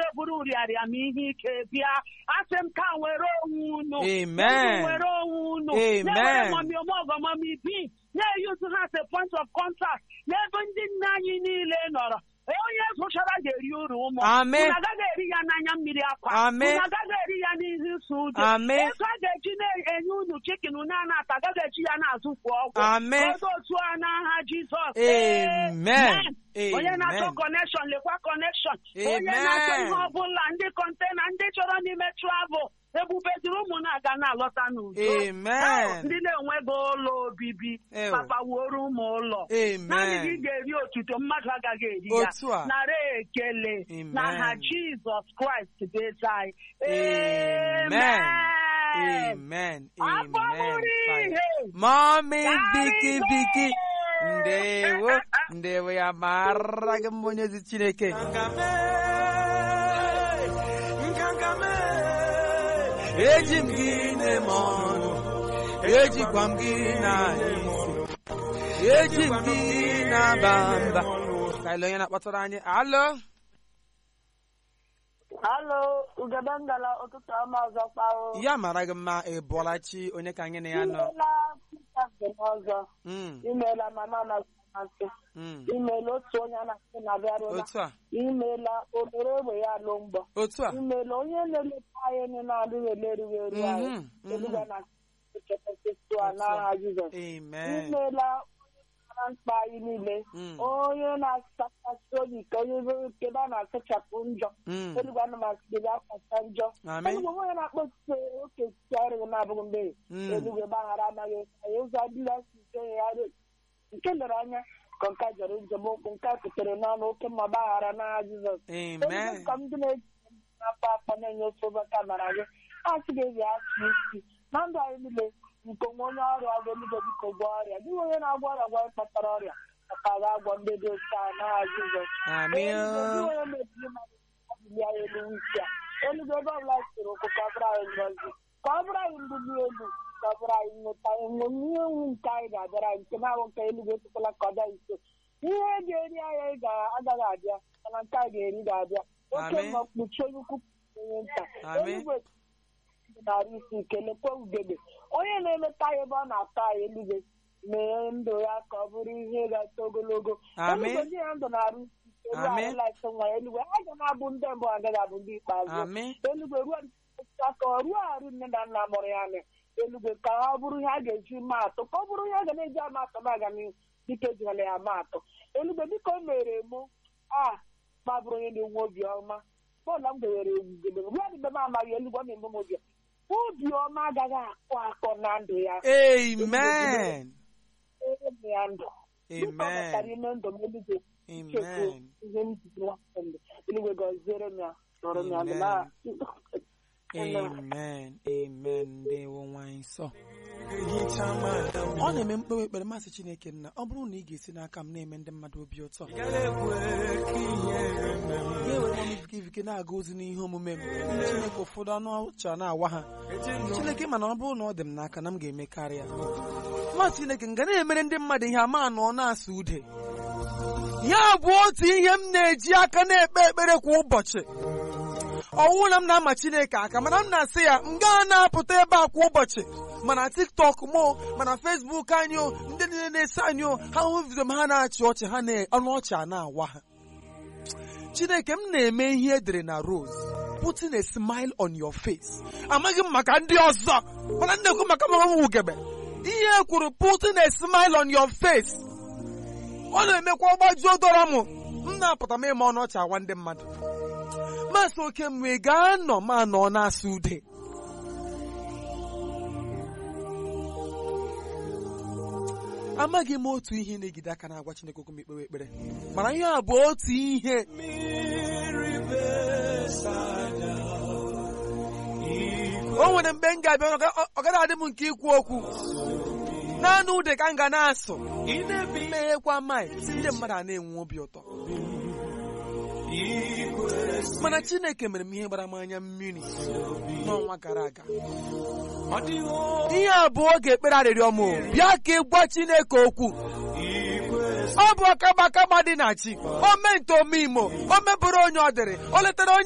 buru rịarịa m ihe ike bịa asị m ka were onwe unu Amen. were onwe unu Amen. na-ewere mọmi omọgọ mọmi bi na-eyuzu ha as a point of contact n'ebe ndị nne anyị niile nọrọ onye zụchara ga-eri uru ụmụ Amen. unu agaghị eri ya n'anya mmiri akwa Amen. unu agaghị eri ya n'ihu isi ụjọ Amen. ego a ga-eji na-enye unu chikin na-ana ata agaghị eji ya na-azụfu ọgwụ Amen. Odo otu a n'aha Jizọs Amen. onye na-achọ Amen. kọnekshọn lekwa kọnekshọn onye Amen. na-achọ ihe ọbụla ndị kọntena ndị chọrọ n'ime travel ebubeziri ụmụ na-aga na-alọta n'udo Amen. Ahụ, ndị na-enweghị ụlọ obibi Ew. papa wuoro ụmụ ụlọ Amen. naanị gị ga-eri otuto mmadụ agaghị eri ya Otu a. nara ekele Amen. n'aha Jizọs Kraịst bụ eze anyị Amen. Amen. Amen. Afọ Amen. mụrụ Fine. ihe. Mommy Biki Karịgo. Biki. Ndewo. Ndewo ya mara gị mma onye ezi Chineke. Eji m gị na-eme ọnụ. Ejikwa m gị na isi. Eji m gị na-aba mba. Ka ile onye na-akpọtara anyị. Alo. Halo, ugebe ngala ụtụtụ ọma ọzọ kpao. Ya mara gị mma ị bọọla chi onye ka anyị na ya nọ. Imeela Pita Mgbe ọzọ. Mm, Imeela mama na masị. mm. Imeela otu onye a na-asị na bịarụla. Otu a. Imeela obere egbe ya alụ mgbọ. Otu a. Imeela onye na-eleta anyị na-adịghị elerughị eru anyị. Mhm, mhm. Eluga na ekepesịtụ a n'aha Jizọs. Amen. Imeela onye mara mkpa anyị niile. Mm. Onye na-asachasị obi ka onye kebe a na-asachapụ njọ. Mm. Eluigwe anụmasị gị asacha njọ. Amen. Eluigwe onye na-akpọsite oke ọrụ na-abụghị mgbe Mm. eluigwe gbaghara anaghị anyị ụzọ adịla si ike ya nke lere anya ka nke a jọrọ njem okwu nke a kutere n'ọnụ oke mma gbaghara n'agha Jizọs Amen. Eluigwe ka ndị na-eji n'afọ akpọ na-enye ofe ụbọchị mara gị asị gị ezi asị isi na ndụ anyị niile nke onwe onye ọrịa ọgwụ eluigwe biko gwọ ọrịa dịghị onye na-agwọ ọrịa gwa kpatara ọrịa maka a ga-agwọ ndị dị otu a n'agha Jizọs Amen. Eluigwe, dịghị onye mebiri mmadụ ọbụli ya elu isi a eluigwe ebe ọbụla siri okwu ka ọ bụrụ anyị ngọzi ka ọ bụrụ anyị mbuli elu ka ọ bụrụ anyị nweta ihe ewu nke anyị ga-abịara anyị nke na-abụ nke eluigwe etukwala ka ọ bịa nso ihe ga-eri anyị ga- agaghị abịa mana nke a ga-eri ga-abịa oke Amen. mma kpuchie onye ukwu onye nta Amen. eluigwe narị isi kelekwa ugegbe onye na-emeta anyị ebe ọ na-atọ anyị eluigwe mee ndụ ya ka ọ bụrụ ihe ga-eto ogologo Amen. eluigwe ndị ya ndụ na-arụ isi elu Amen. anyị laịsị nwa ya eluigwe a ga na-abụ ndị mbụ agaghị abụ ndị ikpeazụ Amen. eluigwe ruo aka ọ ruo arụ nne na nna mụrụ ya anya eluigwe ka ọ bụrụ ihe a ga-eji maa atụ ka ọ bụrụ ihe a ga na-eji ama atụ na-aga n'ihu dịka ejirala ya ama atụ eluigwe dịka o mere mụ a ma bụrụ onye na-enwe obi ọma bọọlụ m gowere egwugebe ruo adịbe m amaghị eluigwe ọ na-eme m obi ọma. obi ọma agaghị akọ akọ na ndụ ya Amen. eme ya ndụ dịka ọ Amen. metara ime ndụ m eluigwe chekwa Amen. ihe m jiri nwafọ ndụ eluigwe gọziere m ya nọrọ m ya ndụ Amen. na Amen. Amen. Ndewo nwanyị nsọ. ọ na-eme mkpewe ekpere masị Chineke nna ọ bụrụ na ị ga-esi n'aka m na-eme ndị mmadụ obi ụtọ ga-ewere m ikike na-aga ozi n'ihe omume m Chineke ụfọdụ anụ ọcha na-awa ha Chineke mana ọ bụrụ na ọ dị m n'aka na m ga-eme karịa nwa Chineke m ga na-emere ndị mmadụ ihe ama anọ na-asụ ude ya bụ otu ihe m na-eji aka na-ekpe ekpere kwa ụbọchị ọwụ na m na-ama Chineke aka mana m na-asị ya m gaa na-apụta ebe a kwa ụbọchị mana TikTok mo mana Facebook anyị o ndị niile na-ese anyị o ha hụ vidio m ha na-achị ọchị ha na ọnụ ọchị a na-awa ha Chineke m na-eme ihe edere na Rose putting a smile on your face amaghị m maka ndị ọzọ mana m na-ekwu maka mama m wugebe ihe e kwuru putting a smile on your face ọ na-emekwa ọgbajuo dọrọ m m na-apụta m ịma ọnụ ọchị awa ndị mmadụ masị oke mgbe gaa nọ ma nọ na-asụ ude amaghị m otu ihe na-egide aka na-agwa Chineke okwu m ikpewe ekpere mana ihe a bụ otu ihe o nwere mgbe m ga-abịa ọ ga- ọ gaghị adị m nke ikwu okwu naanị ude ka m ga na-asụ meghekwa maị ndị mmadụ a na-enwe obi ụtọ mana Chineke mere m ihe gbara m anya mmiri n'ọnwa gara aga ihe a bụ oge ekpere arịrịọ m o. bịa ka ị gwa Chineke okwu ọ bụ ọkaba akaba dị na chi o mee nke ome imo o mebụrụ onye ọ dịrị o letara onye